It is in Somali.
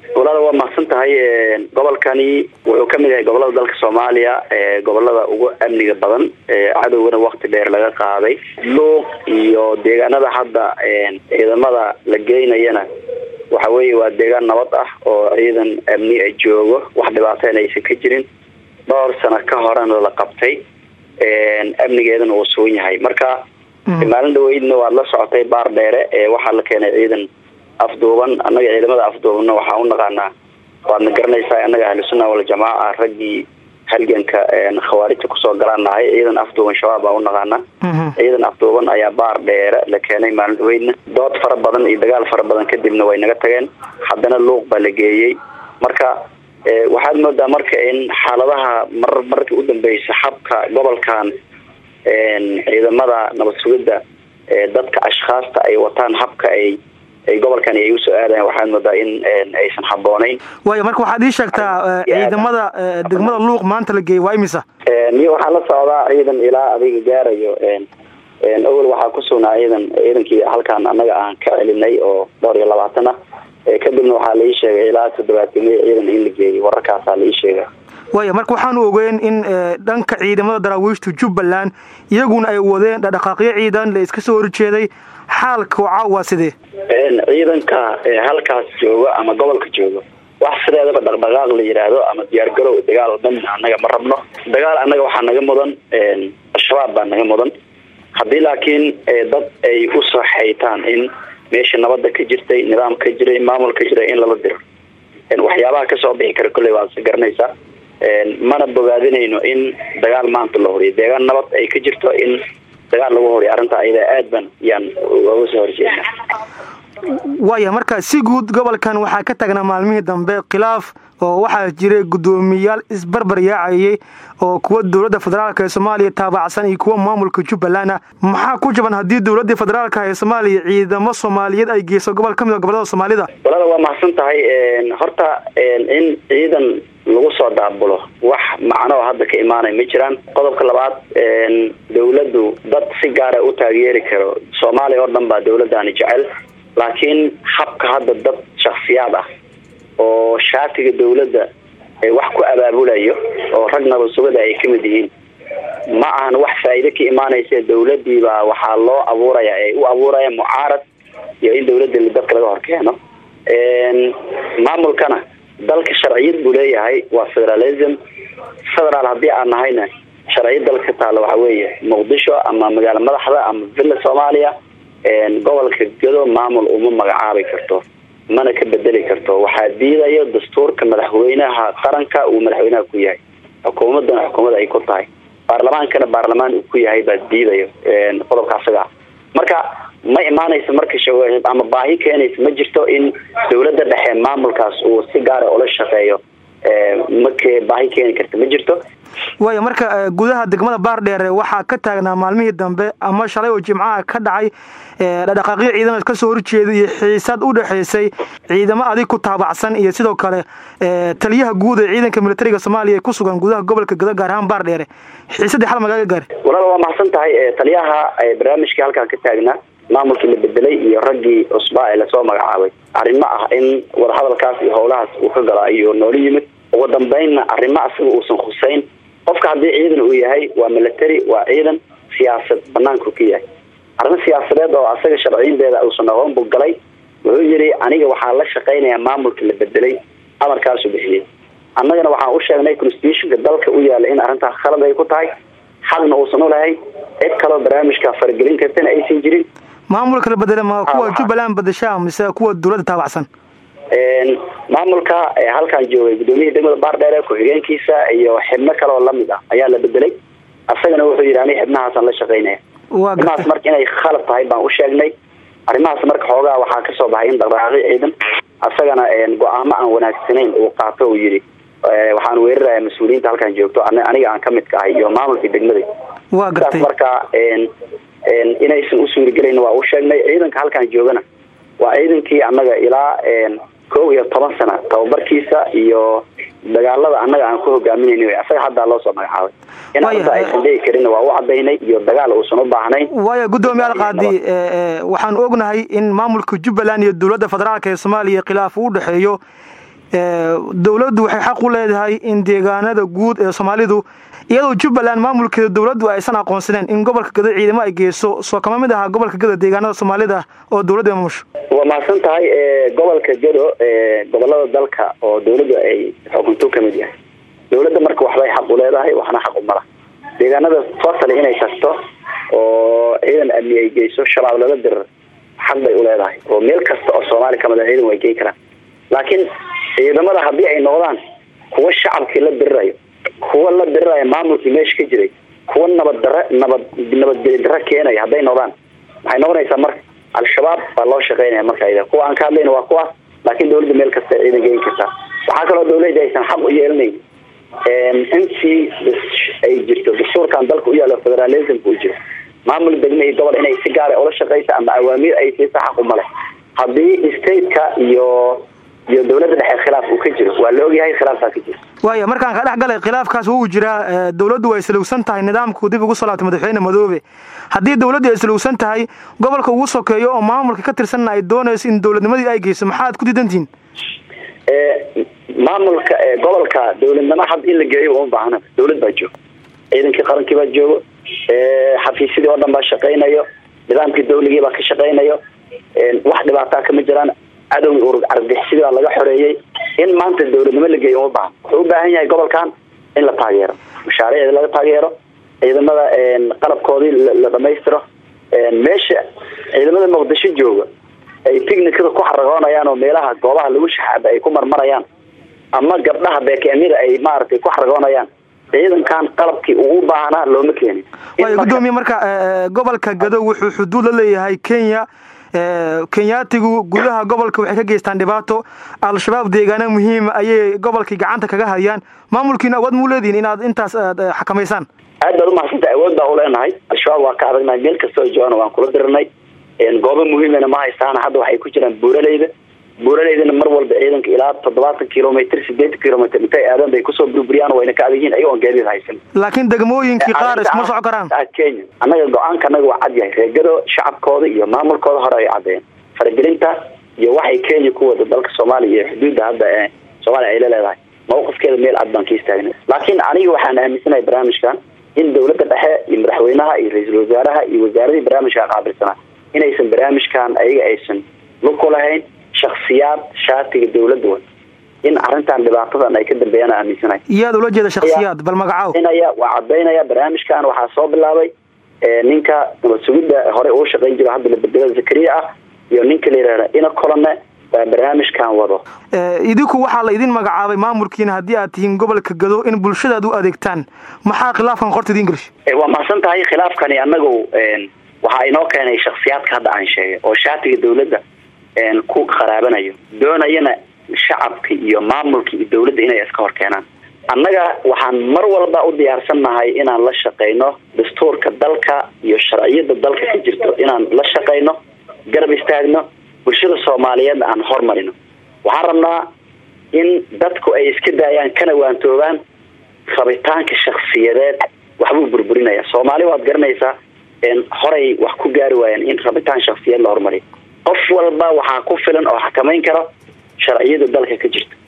walaal waa mahadsan tahay gobolkani wuxuu kamid yahay gobolada dalka soomaaliya gobolada ugu amniga badan cadowgana wakti dheer laga qaaday luuq iyo deegaanada hadda ciidamada la geynayana waxa weeye waa deegaan nabad ah oo ciidan amni a joogo wax dhibaateen aysan ka jirin dhowr sano ka horena la qabtay amnigeedana uu sugan yahay marka maalin dhaweydna waad la socotay baar dheere waxaa la keenay ciidan afduuban annaga ciidamada afduubanna waxaa u naqaanaa waadna garanaysaa annaga ahlusunna waljamaaca raggii halganka khawaarijta kusoo galaan nahay ciidan afduuban shabaab baa u naqaanaa ciidan afduuban ayaa baar dheere la keenay maalin dhaweydna dood fara badan iyo dagaal fara badan kadibna way naga tageen haddana luuq baa la geeyey marka waxaad moodaa marka in xaaladaha mar markii u dambeysa xabka gobolkan ciidamada nabad sugidda dadka ashkhaasta ay wataan habka ay gobolkan ay usoo aadayan waxaad moodaa in aysan habooneyn waaya marka waxaad ii sheegtaa ciidamada degmada luuq maanta la geeyey waa imisa miyo waxaa la socdaa ciidan ilaa adiga gaarayo awel waxaa ku sugnaa ciidan ciidankii halkaan annaga aan ka celinay oo dhowr iyo labaatan ah kadibna waxaa la ii sheegay ilaa toddobaatimiyo ciidan in la geeyey wararkaasaa la ii sheegay waaya marka waxaanu ogeyn in dhanka ciidamada daraawiishta jubbaland iyaguna ay wadeen dhaqdhaqaaqyo ciidan la iska soo horjeeday xaalka waca waa sidee ciidanka halkaas jooga ama gobolka jooga wax sideedaba dhaqdhaqaaq la yidhaahdo ama diyaargarow dagaal dhan annaga ma rabno dagaal annaga waxaa naga mudan al-shabaab baa naga mudan haddii laakiin dad ay usoo xaytaan in meesha nabada ka jirtay nidaam ka jiray maamul ka jiray in lala diro waxyaabaha kasoo bixi kara kolley waad si garanaysaa mana bogaadinayno in dagaal maanta la horiyo deegaan nabad ay ka jirto in dagaal lagu horiyo arrinta ayada aad ban yaan uga soo horjeedna waaya marka si guud gobolkan waxaa ka tagnaa maalmihii dambe khilaaf oo waxaa jiray guddoomiyayaal isbarbar yaacayay oo kuwa dowladda federaalk ee soomaaliya taabacsan iyo kuwa maamulka jubbaland ah maxaa ku jaban haddii dowladii federaalka ee soomaaliya ciidamo soomaaliyeed ay geyso gobol ka mid a gobolada soomaalida walada waa mahadsan tahay horta in ciidan lagu soo daabulo wax macnoo hadda ka imaanay ma jiraan qodobka labaad dawladdu dad si gaara u taageeri karo soomaaliya oo dhan baa dawladdaani jecel laakiin habka hadda dad shaksiyaad ah oo shaatiga dawladda wax ku abaabulayo oo rag nabad sugada ay kamid yihiin ma ahan wax faa'iide ka imaanaysa dawladii baa waxaa loo abuuraya ay u abuuraya mucaarad iyo in dawladda dadka laga hor keeno maamulkana dalka sharciyad buu leeyahay waa federalism federaal haddii aan nahayna sharciyad dalka ka taalla waxa weeye muqdisho ama magaalo madaxda ama villa soomaaliya gobolka gado maamul uma magacaabi karto mana ka bedeli karto waxaa diidayo dastuurka madaxweynaha qaranka uu madaxweynaha ku yahay xukuumadana xukuumad ay ku tahay baarlamaankana baarlamaan uu ku yahay baa diidayo qodobka asaga marka ma imaanaysa marka ama baahi keenaysa ma jirto in dawladda dhexe maamulkaas uu si gaara ula shaqeeyo make baahi keeni karta ma jirto waaya marka gudaha degmada baardheere waxaa ka taagnaa maalmihii dambe ama shalay oo jimcaha ka dhacay dhaqaaqyo ciidamad ka soo horjeeda iyo xiisad u dhexaysay ciidamo adig ku taabacsan iyo sidoo kale taliyaha guud ee ciidanka militariga soomaaliya ee ku sugan gudaha gobolka gado gaar ahaan baardheere xiisadii xal magaaga gaar walaal waa mahadsan tahay taliyaha barnaamijkii halkaan ka taagnaa maamulkii la bedelay iyo raggii cusbaa ee lasoo magacaabay arrimo ah in wadahadalkaas iyo howlahaas uu ka galo ayuu noola yimid ugu dambeynna arrimo asaga uusan khuseyn qofka haddii ciidan uu yahay waa military waa ciidan siyaasad banaanku ka yahay arrimo siyaasadeed oo asaga sharciyadeeda uusan aqoon buu galay wuxuu yidhi aniga waxaa la shaqaynayaa maamulka la bedelay amarkaasuu bixiyey annagana waxaan u sheegnay constitutionka dalka u yaala in arrintaas khalad ay ku tahay xaqna uusan ulahay cid kaloo barnaamijka faragelin kartana aysan jirin maamulka la bedele ma kuwa jubbaland bedeshaa mise kuwa dawladda taabacsan maamulka halkaan joogay gudoomiyihii degmada baardheere ku-xigeenkiisa iyo xibno kale oo lamid ah ayaa la bedelay asagana wuxuu yidhi ani xibnahaasaan la shaqaynaya arrimahaas marka inay khalad tahay baan u sheegnay arrimahaas marka xoogaa waxaa kasoo baxay in dhaqdhaqaaqyo ciidan asagana go-aamo aan wanaagsanayn uu qaato uu yidhi waxaan weerarayaa mas-uuliyiinta halkaan joogto aniga aan kamid ka ahay iyo maamulkii degmada wa gartay marka inaysan u suurigelayn waa u sheegnay ciidanka halkaan joogana waa ciidankii annaga ilaa kow iyo toban sana tababarkiisa iyo dagaalada annaga aan ku hogaaminayn asaga haddaa loo soo magacaabay in arrinta aysan dhigi karin waa u cadaynay iyo dagaal uusan u baahnayn waayo guddoomiye alqaadi waxaan ognahay in maamulka jubbaland iyo dowladda federaalk ee soomaaliya khilaaf uu dhexeeyo dowladdu waxay xaq u leedahay in deegaanada guud ee soomaalidu iyadoo jubbaland maamulkeeda dowladdu aysan aqoonsaneen in gobolka gado ciidamo ay geyso soo kama mid ahaa gobolka gado deegaanada soomaalida oo dowladda maamusho waa mahadsan tahay gobolka gado gobolada dalka oo dowladdu ay xukunto ka mid yahay dowladda marka waxbay xaq u leedahay waxna xaq umala deegaanada totally inay tagto oo ciidan amni ay geyso shabaab lala dirir xaq bay u leedahay oo meel kasta oo soomaali kamid a ciidan way gey karaan laakiin ciidamada haddii ay noqdaan kuwa shacabkii la dirirayo kuwa la diriraya maamulkii meesha ka jiray kuwa nabad dare nabad nabadgeli dare keenaya hadday noqdaan waxay noqonaysaa marka al-shabaab baa loo shaqeynaya marka kuwa aan ka hadlayna waa kuwaas laakiin dowladda meel kasta ciidan geyn kartaa waxaa kaloo dowladda aysan xaq u yeelanayn intii ay jirto dastuurkan dalka u yaalo federalismka u jiro maamul degme iyo gobol inay si gaara ula shaqeysa ama awaamiir ay siisa xaq umale haddii stateka iyo iyo dowladda dhexe khilaaf uu ka jiro waa la ogyahay khilaafkaa ka jiro waaya markaan ka dhex galay khilaafkaas wuu jiraa dowladdu way salowsan tahay nidaamku dib ugu soo laabtay madaxweyne madoobe haddii dowladdu ay salowsan tahay gobolka ugu sokeeyo oo maamulka ka tirsanna ay doonayso in dowladnimadii ay geyso maxaad ku diidantihiin maamulka gobolka dowladnimo had in la geeyo uma baahna dowlad baa jooga ciidankii qarankii baa joogo xafiisyadii oo dhan baa shaqaynayo nidaamkii dawligii baa ka shaqaynayo wax dhibaataa kama jiraan cadowgii urur argagixisidi baa laga xoreeyey in maanta dowladnimo la geeyo uma baahna wuxuu u baahan yahay gobolkan in la taageero mashaariicda laga taageero ciidamada qalabkoodii la dhamaystiro meesha ciidamada muqdisho jooga ay tignikada ku xaragoonayaan oo meelaha goobaha lagu shaxaaba ay ku marmarayaan ama gabdhaha beekeemyada ay maaragtay ku xaragoonayaan ciidankan qalabkii ugu baahnaa looma keenin waaya guddoomiye marka gobolka gado wuxuu xuduud la leeyahay kenya kenyaatigu gudaha gobolka waxay ka geystaan dhibaato al-shabaab deegaana muhiima ayay gobolkii gacanta kaga hayaan maamulkiina awood muu leedihin inaad intaas xakamaysaan aad baad umahadsanta awood baa uleenahay al-shabaab waa ka adagnahay meel kastoo joogana waan kula dirirnay goobo muhiimana ma haystaan hadda waxay ku jiraan buuraleyda buuraleydana mar walba ciidanka ilaa toddobaatan kilomitr sideetan kilomitr intay aadan bay kusoo burburiyaan wayna ka adagyihin ayagoon gaadiid haysan laakiin degmooyinkii qaar isma soco karaan kenya annaga go-aanka anaga waa cad yahay reegado shacabkooda iyo maamulkooda hore ay caddeeyeen faragelinta iyo waxay kenya ku wada dalka soomaaliya iyo xuduudda hadda ee soomaaliya ay la leedahay mawqifkeeda meel cad baan ka istaagnay laakiin aniga waxaan aaminsanahay barnaamijkan in dowladda dhexe iyo madaxweynaha iyo ra-iisul wasaaraha iyo wasaaradii barnaamijka qaabilsanaa inaysan barnaamijkan ayaga aysan lug ku lahayn shaksiyaad shaatiga dowladda wa in arrintan dhibaatadan ay ka dambeeyaan aaminsanahay iyaad ula jeeda shaksiyaad bal magacaw waa cadaynaya barnaamijkan waxaa soo bilaabay ninka nabad sugidda hore uu shaqayn jiro hadda labedela zakariya ah iyo ninka la yihahda ina colone baa barnaamijkan wado idinku waxaa la idin magacaabay maamulkiina haddii aad tihiin gobolka gado in bulshadaad u adeegtaan maxaa khilaafkan qorta idin gelish waa mahadsan tahay khilaafkani anagu waxaa inoo keenay shaksiyaadka hadda aan sheegay oo shaatiga dowladda ku qaraabanayo doonayana shacabka iyo maamulka iyo dowladda inay iska hor keenaan annaga waxaan mar walba u diyaarsannahay inaan la shaqayno dastuurka dalka iyo sharciyada dalka ka jirto inaan la shaqayno garab istaagno bulshada soomaaliyeedna aan hormarino waxaan rabnaa in dadku ay iska daayaan kana waantoobaan rabitaanka shaksiyadeed waxbuu burburinaya soomaali waad garanaysaa horay wax ku gaari waayeen in rabitaan shaksiyeed la horumariyo qof walba waxaa ku filan oo xakamayn karo sharciyada dalka ka jirta